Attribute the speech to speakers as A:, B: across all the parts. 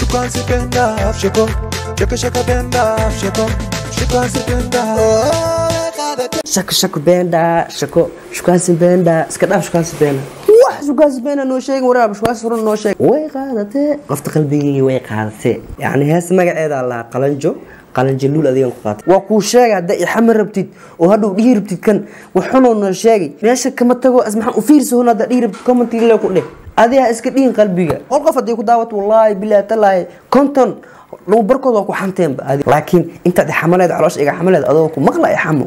A: shukansipenda shiko shaka shaka benda shiko shukansipenda
B: shako shako beenda shako shukaansi beenda iska dhaaf shukaansi beena wax shukaansi beena noo sheegin waraab shukaansi furan noo sheeg way qaadatee qofta qalbigii way qaadatee yacni hees magaceeda allaha qalanjo qalanjo luul adigan ku qaatay waa kuu sheega hadda ixama rabtid oo hadhow dhihi rabtid kan waxunoo noo sheegay meesha kama tago asmaxan u fiirsa hun hadda dhihi rabtid commentiga le ku dheh adiga iska dhihin qalbiga qol qof haddii ku daawato wallaahi bilaahi talaahi konton dhul barkood waa ku xanteenba adi laakiin intaad ixamaleed caloosha iga xamaleed adoo ku maqla ixamo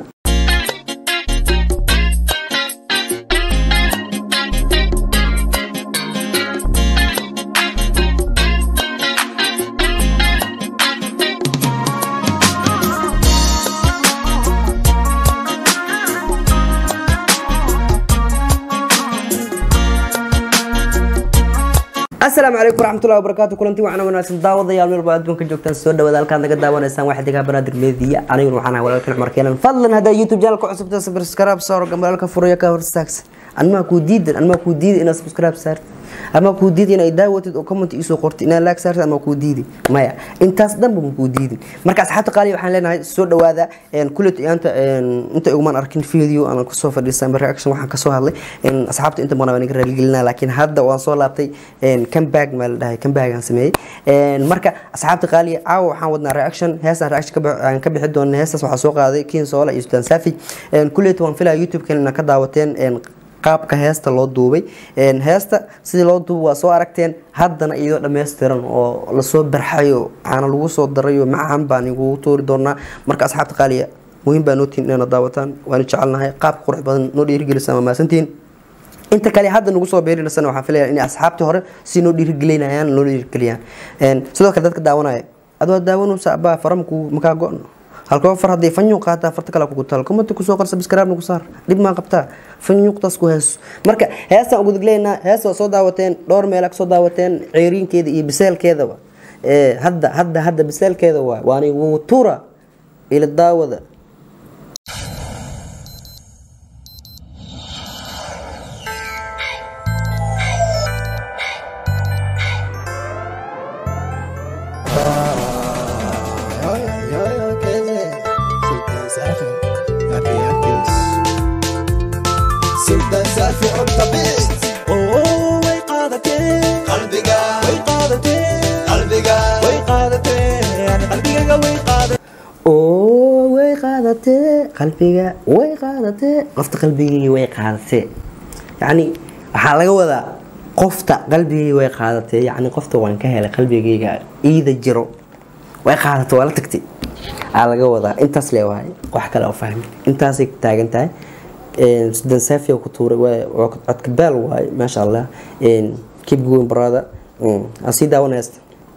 B: asalaamu calaykum waraxmatullahi wabarakaatu kulanti waxaana wanaagsan daawadayaal meel baa adduunka joogtaan soo dhawaada halkaad naga daawanaysaan waxaa degaa banaadir meediya aniguna waxaan ahay walaalkan cumar keenan fadlan haddaa youtube channelka cusubta subscribe saaro gambalaalka furayo ka hortaagsan anmaa kuu diidan anmaa kuu diidi inaad subscribe saartid ama kuu diidi inaad daawatid oo comment isoo qortid inaad laag saartid ama kuu diidi maya intaas dhanba ma kuu diidin marka asxaabta qaaliya waxaan leenahay soo dhawaada kulet iyaanta inta igumaan arkin video ama kusoo fadhiisan reaction waxaan kasoo hadlay asxaabta inta badan waan iga raaligelinaa laakiin hadda waan soo laabtay comeback maa la dhahay comeback aan sameeyey marka asxaabta qaaliya caawa waxaan wadnaa reaction heestaan reaction aan ka bixi doona heestaas waxaa soo qaaday kiin soola iyo sultaan safi kulet waan filaya youtube-kan ina ka daawateen qaabka heesta loo duubay heesta sidii loo duubay waa soo aragteen haddana iyadoo dhammaystiran oo lasoo barxayo caana lagu soo darayo macaan baan igugu tuuri doonaa marka asxaabta qaaliya muhiim baa nootiin inayna daawataan waanu jecelnahay qaabka qurux badan noo dhiirigelisa mamaasantiin inta kale hadda nagu soo beerinasana waxaan filaya in asxaabtii hore si noo dhiirigelinayaan noo dhiirigeliyaan sidoo kale dadka daawanaya adoo daawanaysa abaa faramku makaa go-no halkoo far hadday fanyuuq qaataa farta kale kugu taal komanta kusoo qor subscribe nagu saar dhib maa qabtaa fanyuuqtaas ku heeso marka heestaan ugu digleynaa heesta waa soo daawateen dhowr meela kasoo daawateen ceeriinkeeda iyo biseelkeedaba hadda hadda hadda biseelkeeda waay waani wutura ila daawada
A: سلطان سافي on the beat اوه way qaadatee qalbiga way qaadatee qalbiga way qaadatee yani qalbigaga way qaadatee
B: oo way qaadatee qalbiga way qaadatee qofta qalbigii way qaadatee yacni waxaa laga wadaa qofta qalbigii way qaadatee yacni qofta waan ka helay qalbigayga iida jiro way qaadatay waa la tagtay aa laga wadaa intaas lee waay wax kale oo fahmi intaasay taagan tahay sudan safia ku tuuray codka baal waaye maasha allah keep going brother aan sii daawanaysta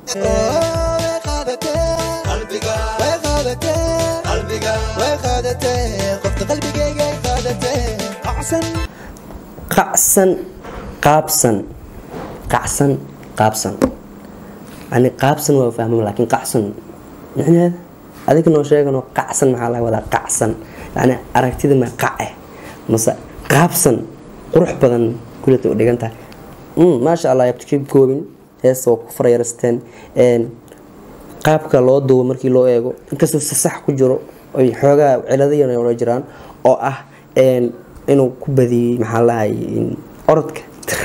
A: way qaadatee qalbiga way qaadatee qalbiga way qaadatee qofta qalbigayga ay qaadatee acsan
B: qacsan qaabsan qacsan qaabsan yani qaabsan waa fahmam laakiin qacsan micneheeda adiga noo sheegano qacsan maxaa laga wadaa qacsan yani aragtida ma qace mase qaabsan qurux badan kuleta u dhigan tahay maasha allah yabta keep going heesta waa ku farayarsteen qaabka loo duubo markii loo eego inkastoo si sax ku jiro oy xoogaa ciladayan ola jiraan oo ah inuu ku badiyey maxaa lahay orodka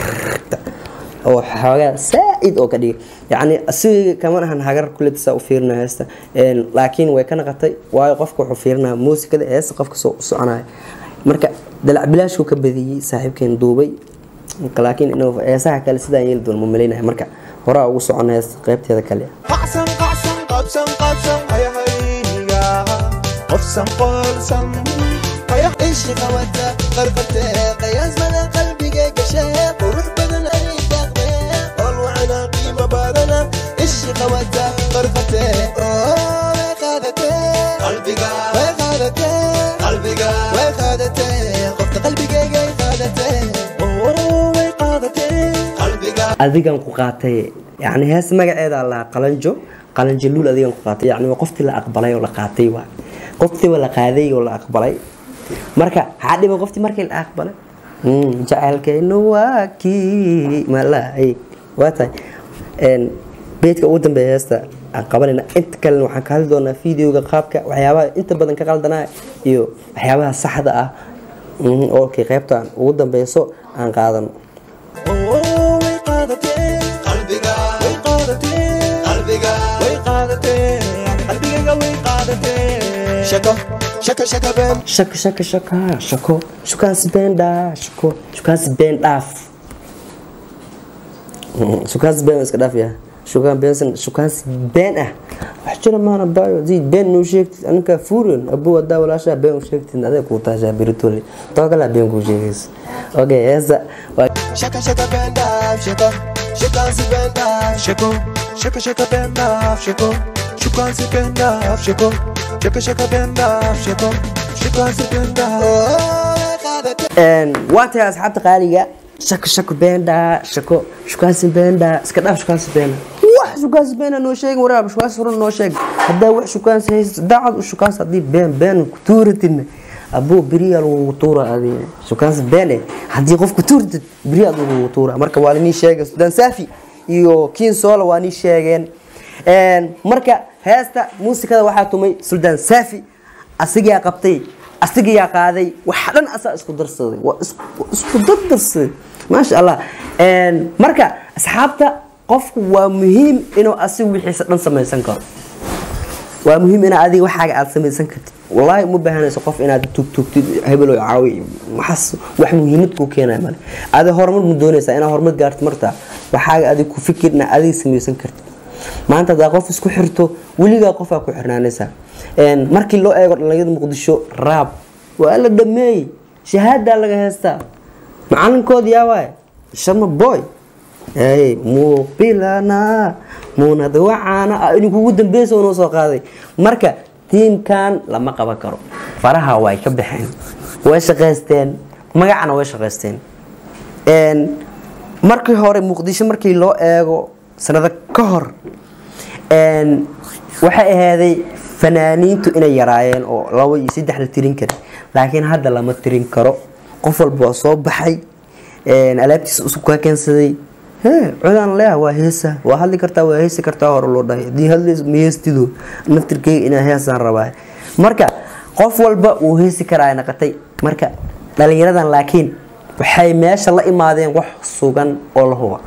B: oo xoogaa saa-id oo ka dhigay yacni asiga kaman ahan hagar kuletisaa u fiirina heesta laakiin way ka naqatay waayo qofka wuxuu fiirinaya muusikada heesta qofka soo soconaya marka dalac bilaashku ka badiyey saaxiibkeen duubay laakiin inuu heesaha kale sidaan yeeli doon ma malaynaya marka horaa ugu socon heesta qeybteeda kale
A: qacsan qacsan qabsan qabsan hayahayga qofsan qolsan hayah ishi qabata qarqatee qiyaas badan qalbiga gashee qurux badan ay daaqdee qol wacana qiimo badana ishi qabata qarqatee way qaadatee qalbiga way qaadatee qalbiga way qaadatee qofta qalbigayga ay qaadatee way qaadatee qalbiga
B: adigan ku qaatay yani hees magaceeda lahaa qalanjo qalanjo luul adigan ku qaatay yani waa qoftii la aqbalay oo la qaatay waa qoftiiba la qaaday oo la aqbalay marka maxaa dhiba qoftii markii la aqbalay jacaylkaynu waa kii malay waa tahay beedka ugu dambeeya heesta aan qabanayna inta kalena waxaan ka hadli doonaa videoga qaabka waxyaabaha inta badan ka qaldanaa iyo waxyaabaha saxda ah mhm, oo kay qaybta ugu dambeyso aan qaadano
A: oo way qaadateen qalbiga way qaadateen qalbiga way qaadateen qalbigayga way qaadateen shako shaka shaka been
B: shaka shaka shaka shako shukaansi been dhaaf shako shukaansi been dhaaf Mhm, shukaansi been waa iska dhaaf yaha shukaan beensan shukaansi been ah wax jira maana baayo zid been noo sheegtid aninkaa fuurion abuu hadaa walaashaa been u sheegtid adeeg kuu taashaa beritole toogalaa been kuu sheegaysa okay heesa waa
A: shaka shaka been dhaaf shako shukaansi been dhaaf shako shaka shaka been dhaaf shako shukaansi been dhaaf shako shaka shaka been dhaaf shako shukaansi been dhaaf oo way qaadateen
B: Een, waa tahay asxaabta qaaliga shako shako beendha shako shukaansi beendha iska dhaaf shukaansi beena wax shukaansi beena noo sheegin waraab shukaansi run noo sheeg haddaa wax shukaansi haysa daacad u shukaansi haddii been been ku tuuratidna abuu beriyaa lagugu tuura adi shukaansi beene haddii qof ku tuuratid beriyaa lagugu tuura marka waa nii sheegay sudan saafi iyo kiin soola waa nii sheegeen Een, marka heesta muusikada waxaa tumay suldaan saafi asigaa qabtay asigayaa qaaday wax dhan asaa isku darsaday waa isku isku dardarsaday maasha allah Een, marka asxaabta qofku waa muhiim inuu asigu wixiisa dhan samaysan karo waa muhiim inaad adiga waxaaga aad samaysan kartid wallaahi uma baahanayso qof inaad tugtugtid hebelo caawi waxaas wax muhiimad kuu keenaya male adi horumar mu doonaysaa inaad horumar gaartid martaa waxaaga adig ku fikir inaad adiga samaysan kartid maanta haddaa qof isku xirto weligaa qofaa ku xirnaanaysaa Een, markii loo eego dhalinyarada muqdisho raab waa la dhameeyey shahaadaa laga heestaa macalinkood yaa waay sharma boy ay muuqbilana muunad wacaana ah inuu kugu dambeysa noo soo qaaday marka tiimkan lama qaban karo faraha way ka baxeen way shaqaysteen magacana way shaqaysteen Een, markii hore muqdisho markii loo eego sanado ka hor een, waxay ahaaday fanaaniintu inay yaraayeen oo labo iyo saddex la tirin kara laakiin hadda lama tirin karo qof walba waa soo baxay een, alaabtiisa usub kaa keensaday hee codaan leeyaha waa heesa waa hadli kartaa waa heesi kartaa hore loo dhahay haddii hadlays ma heestido naftirkeyga inaa heesaan rabaa marka qof walba wuu heesi karaa ay naqatay marka dhalinyaradan laakiin waxay meesha la imaadeen wax sugan oo la huba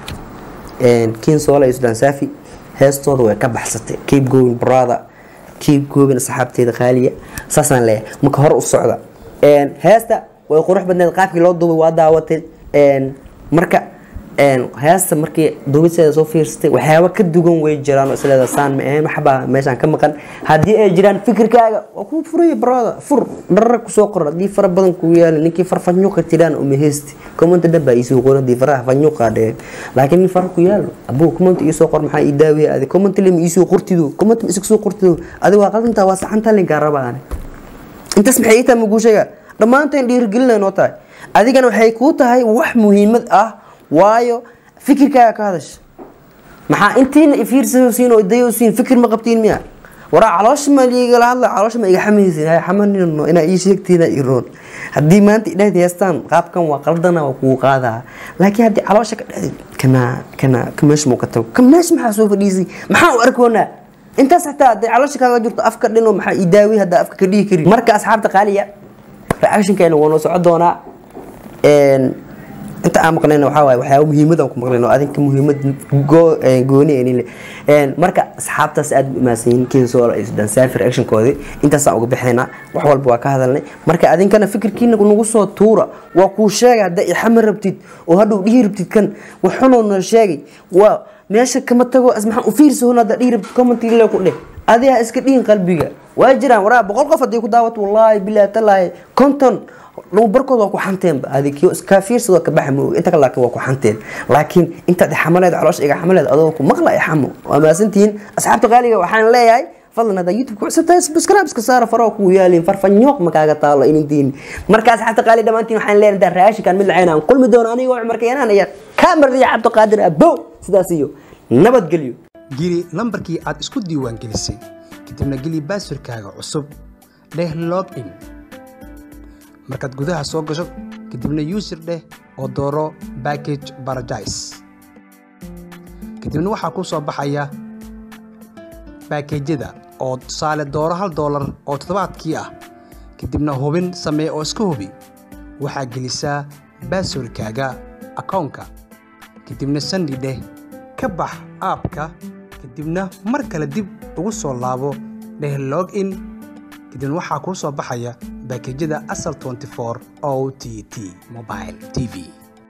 B: kiin soola iyo sudan saafi heestooda way ka baxsatay keep going brother keep going asxaabteeda qaaliya saasaan leeyahay marka hore u socda Een, heesta way qurux badneed qaabkii loo duubay waa daawatay Een, marka een, heesta markii duubisteeda soo fiirsatay waxyaaba ka dugan way jiraan oo isleeda saan ma ahayn waxbaa meeshaan ka maqan haddii ay jiraan fikirkaaga waa kuu furaya brother fur dharra kusoo qor haddii fara badan kugu yaala ninkii far fanyuuqa tiraan uma heesti komanta dhan baa iisoo qoran haddii faraha fanyuuqa dhee laakiin nin fara ku yaalo abuu komanta iisoo qor maxaa ii daawiya adi komanta lema iisoo qortido komanta ma isku soo qortido adi waa qadantaa waa saxanta linkaa rabaa ani intaas maxay ii tahay maguu sheega dhammaanteen dhiirigelinay noo tahay adigana waxay kuu tahay wax muhiimad ah waayo fikirkaaga ka hadasha maxaa intiina ifiirsasiin oo idayosiin fikir ma qabtiin miya waraa caloosha ma ligala hadla caloosha ma iga xamaysin hay xamanino inaa ii sheegtiina iroon haddii maanta idhaahdi heestaan qaabkan waa qaldana waa kugu qaadaa laakiin haddii caloosha ka dhahdi kana kana ka meesha muu ka tago ka meesha maxaa soo fadhiisay maxaa u arkoonaa intaas xataa hadday caloosha kaaga jirto afka dhino maxaa ii daawi haddaa afka ka dhihi kari marka asxaabta qaaliya reactionkeena waa noo socon doonaa Een, inta aan maqlayna waxaa waaye waxyaaba muhiimad aan ku maqlayno adinka muhiimad goo- een, gooni ee nile Een, marka asxaabtaas aad u imaadsan yihiin kiin soo iyo sudan saafi reactionkoodii intaasaan uga bixinaa wax walba waa ka hadalnay marka adinkana fikirkiina nagu soo tuura waa kuu sheega haddaa ixama rabtid oo hadhow dhihi rabtid kan waxunoo noo sheegay waa meesha kama tago as maxaa u fiirsa hun haddaa dhihi rabtid commentiile ku dheh adiga iska dhihin qalbiga waa jiraan waraa boqol qof haddii ku daawato wallaahi bilaahi talaahi konton dhul barkood waa ku xanteenba adikiyo iska fiirsado ka baxa mooga inta kale laakiin waa ku xanteen laakiin intaad ixamaleed caloosha iga xamaleed adoo ku maqla ixamo waa maasantihiin asxaabta qaaliga waxaan leeyahay fadlan haddaa youtube ku cusubtahay subscribe iska saara faroo kugu yaaliin farfanyooq makaaga taalo inintiin marka asxaabta qaali dhammaantiin waxaan leeyahay intaan raashinkan mid lacayna aan kulmi doono anigoo cumar keenaan iyo kamardiya cabdiqaadir abow sidaas iyo nabadgelyo
C: geli lambarkii aad isku diiwaangelisay kadibna geli baaswarkaaga cusub dheh login markaad gudaha soo gasho kadibna user dheh oo dooro package paradise kadibna waxaa kuu soo baxaya baakejyada oo tusaale dooro hal doolar oo toddobaadkii ah kadibna hubin samee oo iska hubi waxaa gelisaa baaswarkaaga akoonka kadibna sandi dheh ka bax aabka kadibna mar kale dib ugu soo laabo dheh log in kadibna waxaa kuu soo baxaya baakejyada asal 24 o t t mobile t v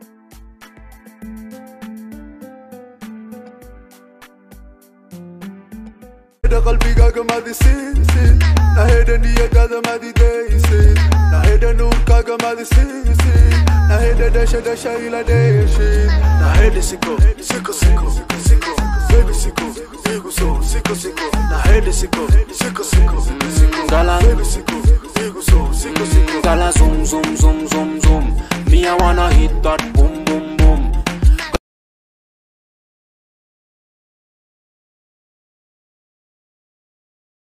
A: Naheda qalbigaaga madisiisid naheda niyadaada madidaysid naheda nuurkaaga madisiisid naheda dhasha dhasha ila dheeshid naheda siko siko siko siko baby siko igu soo siko siko naheda siko siko siko siko
D: Gala.
A: baby siko igu soo siko siko
D: Gala zoom zoom zoom zoom zoom. Me I wanna hit that boom